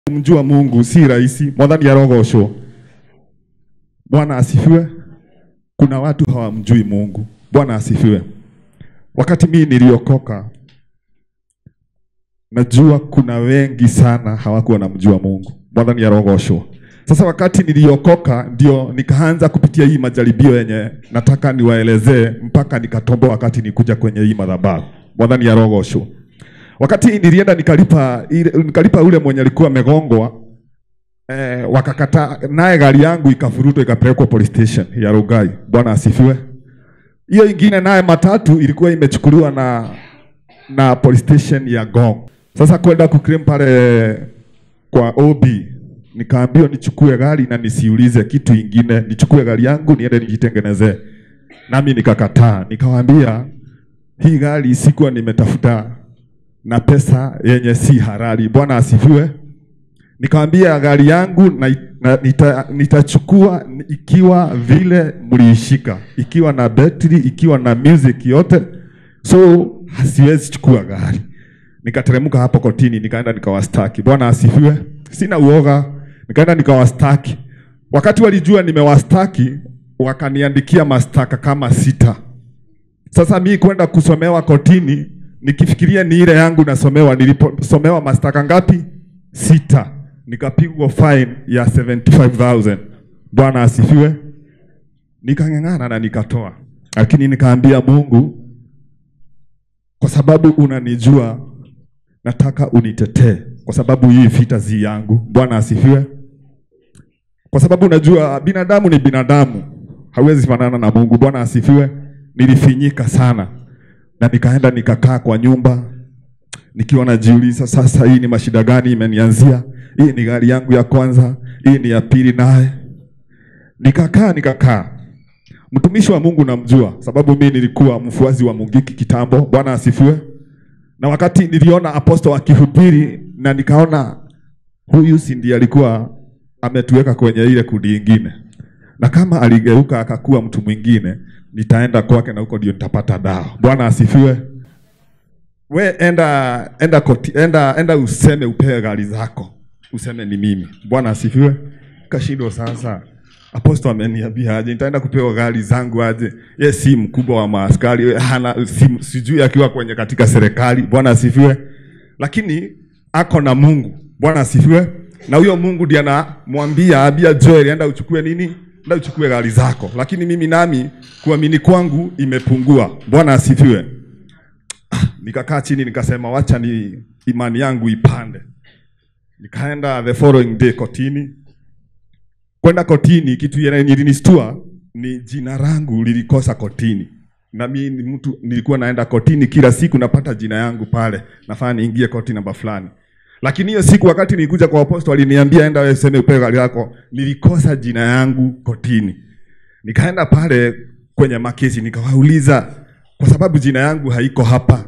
Kumjua Mungu si rahisi. Mwathani arogocwo. Bwana asifiwe. Kuna watu hawamjui Mungu. Bwana asifiwe. Wakati mimi niliokoka, najua kuna wengi sana hawakuwa wanamjua Mungu. Mwathani arogocwo. Sasa wakati niliokoka, ndio nikaanza kupitia hii majaribio yenye nataka niwaelezee, mpaka nikatomboa wakati nikuja kwenye hii madhabahu. Mwathani arogocwo. Wakati nilienda nikalipa ile, nikalipa ule mwenye alikuwa amegongwa eh, wakakataa naye gari yangu ikafurutwa ikapelekwa police station ya Rugai. Bwana asifiwe. Hiyo ingine naye matatu ilikuwa imechukuliwa na na police station ya Gong. Sasa kwenda kuclaim pale kwa OB nikaambiwa nichukue gari na nisiulize kitu ingine, nichukue gari yangu niende nijitengenezee. Nami nikakataa, nikawaambia hii gari sikuwa nimetafuta na pesa yenye si halali. Bwana asifiwe. Nikamwambia gari yangu na, na, nita, nitachukua ikiwa vile mliishika, ikiwa na betri, ikiwa na music yote, so hasiwezi chukua gari. Nikateremka hapo kotini, nikaenda nikawastaki. Bwana asifiwe. Sina uoga, nikaenda nikawastaki. Wakati walijua nimewastaki, wakaniandikia mastaka kama sita. Sasa mi kwenda kusomewa kotini nikifikiria ni ile yangu nasomewa, niliposomewa mastaka ngapi? Sita. Nikapigwa fine ya 75000 Bwana asifiwe. Nikang'ang'ana na nikatoa, lakini nikaambia Mungu, kwa sababu unanijua, nataka unitetee, kwa sababu hii vita zi yangu. Bwana asifiwe. Kwa sababu unajua binadamu ni binadamu, hawezi fanana na Mungu. Bwana asifiwe. Nilifinyika sana na nikaenda nikakaa kwa nyumba nikiwa najiuliza, sasa hii ni mashida gani imenianzia? Hii ni gari yangu ya kwanza, hii ni ya pili. Naye nikakaa nikakaa. Mtumishi wa Mungu namjua, sababu mimi nilikuwa mfuasi wa Mungiki kitambo. Bwana asifiwe. Na wakati niliona aposto akihubiri na nikaona huyu si ndiye alikuwa ametuweka kwenye ile kundi ingine, na kama aligeuka akakuwa mtu mwingine nitaenda kwake na huko ndio nitapata dawa. Bwana asifiwe. We enda enda koti, enda enda useme upewe gari zako. Useme ni mimi. Bwana asifiwe. Kashindo sasa. Aposto ameniambia aje nitaenda kupewa gari zangu aje. Ye si mkubwa wa maaskari, hana si, sijui akiwa kwenye katika serikali. Bwana asifiwe. Lakini ako na Mungu. Bwana asifiwe. Na huyo Mungu ndiye anamwambia abia Joel enda uchukue nini? Enda uchukue gari zako. Lakini mimi nami kuamini kwangu imepungua. Bwana asifiwe. Nikakaa chini nikasema, wacha ni imani yangu ipande. Nikaenda the following day kotini. Kwenda kotini, kitu ilinistua ni jina langu lilikosa kotini, na mimi ni mtu nilikuwa naenda kotini kila siku, napata jina yangu pale, nafaa niingie koti namba fulani. Lakini hiyo siku wakati nilikuja kwa aposto, aliniambia enda wewe seme upewe gari yako, nilikosa jina yangu kotini. Nikaenda pale kwenye makesi nikawauliza, kwa sababu jina yangu haiko hapa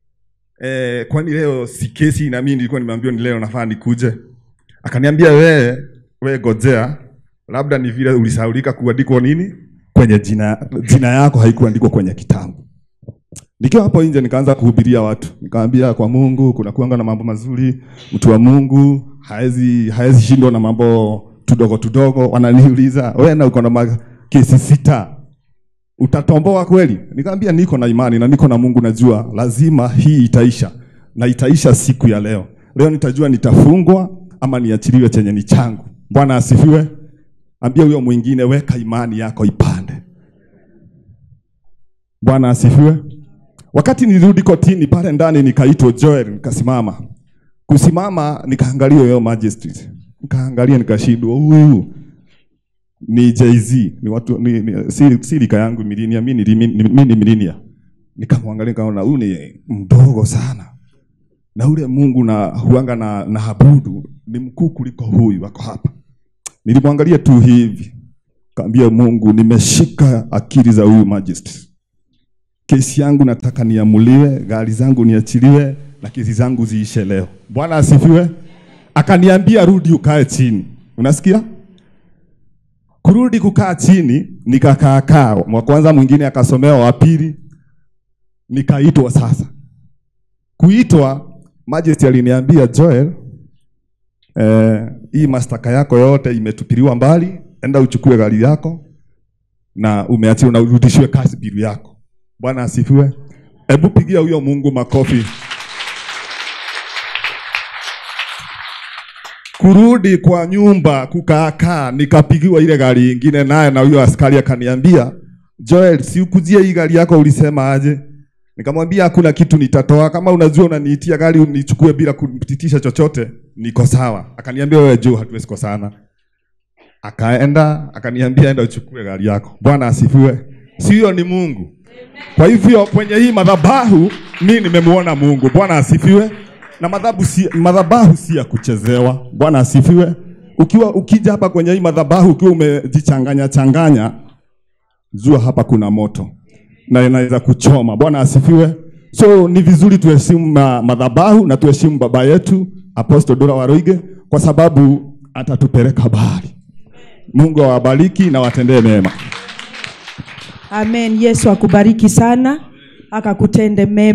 e, kwani leo si kesi? Na mimi nilikuwa nimeambiwa ni leo nafaa nikuje. Akaniambia we we gojea, labda ni vile ulisaulika kuandikwa nini kwenye jina, jina yako haikuandikwa kwenye kitabu. Nikiwa hapo nje nikaanza kuhubiria watu, nikamwambia kwa Mungu kuna kuanga na mambo mazuri, mtu wa Mungu haezi haezi shindwa na mambo tudogo tudogo. Wananiuliza wewe na uko na kesi sita utatomboa kweli? Nikamwambia niko na imani na niko na Mungu, najua lazima hii itaisha na itaisha siku ya leo. Leo nitajua nitafungwa ama niachiliwe chenye ni changu. Bwana asifiwe. Ambia huyo mwingine, weka imani yako ipande. Bwana asifiwe. Wakati nilirudi kotini pale ndani, nikaitwa Joel, nikasimama. Kusimama nikaangalia huyo magistrate, nikaangalia nikashindwa, huyu ni Jay-Z, ni watu ni, ni si, si lika yangu milinia, mimi ni mimi ni milinia. Nikamwangalia nikaona huyu ni mdogo sana, na ule Mungu na huanga na, na habudu ni mkuu kuliko huyu wako hapa. Nilimwangalia tu hivi, kaambia Mungu, nimeshika akili za huyu magistrate kesi yangu nataka niamuliwe, gari zangu niachiliwe na kesi zangu ziishe leo. Bwana asifiwe. Akaniambia rudi ukae chini. Unasikia? Kurudi kukaa chini, nikakaa kaa. Wa kwanza mwingine akasomewa, wa pili nikaitwa sasa. Kuitwa Majesty aliniambia Joel, eh, hii mastaka yako yote imetupiliwa mbali, enda uchukue gari yako na umeachiwa na urudishiwe kazi bilu yako. Bwana asifiwe. Hebu pigia huyo Mungu makofi. Kurudi kwa nyumba kukaakaa, nikapigiwa ile gari ingine, naye na huyo askari akaniambia, Joel, si ukujie hii gari yako, ulisema aje? Nikamwambia hakuna kitu nitatoa, kama unajua unaniitia gari unichukue bila kunipitisha chochote, niko sawa. Akaniambia wewe juu, hatuwezi kosana. Akaenda akaniambia enda uchukue gari yako. Bwana asifiwe. Si hiyo ni Mungu? Kwa hivyo kwenye hii madhabahu mi nimemuona Mungu. Bwana asifiwe. Na madhabahu si, madhabahu si ya kuchezewa. Bwana asifiwe. Ukiwa ukija hapa kwenye hii madhabahu ukiwa umejichanganya changanya, jua hapa kuna moto na inaweza kuchoma. Bwana asifiwe. So ni vizuri tuheshimu ma- madhabahu na tuheshimu baba yetu Apostle Dora Waroige kwa sababu atatupeleka bahari. Mungu awabariki na watendee mema. Amen. Yesu akubariki sana akakutende mema.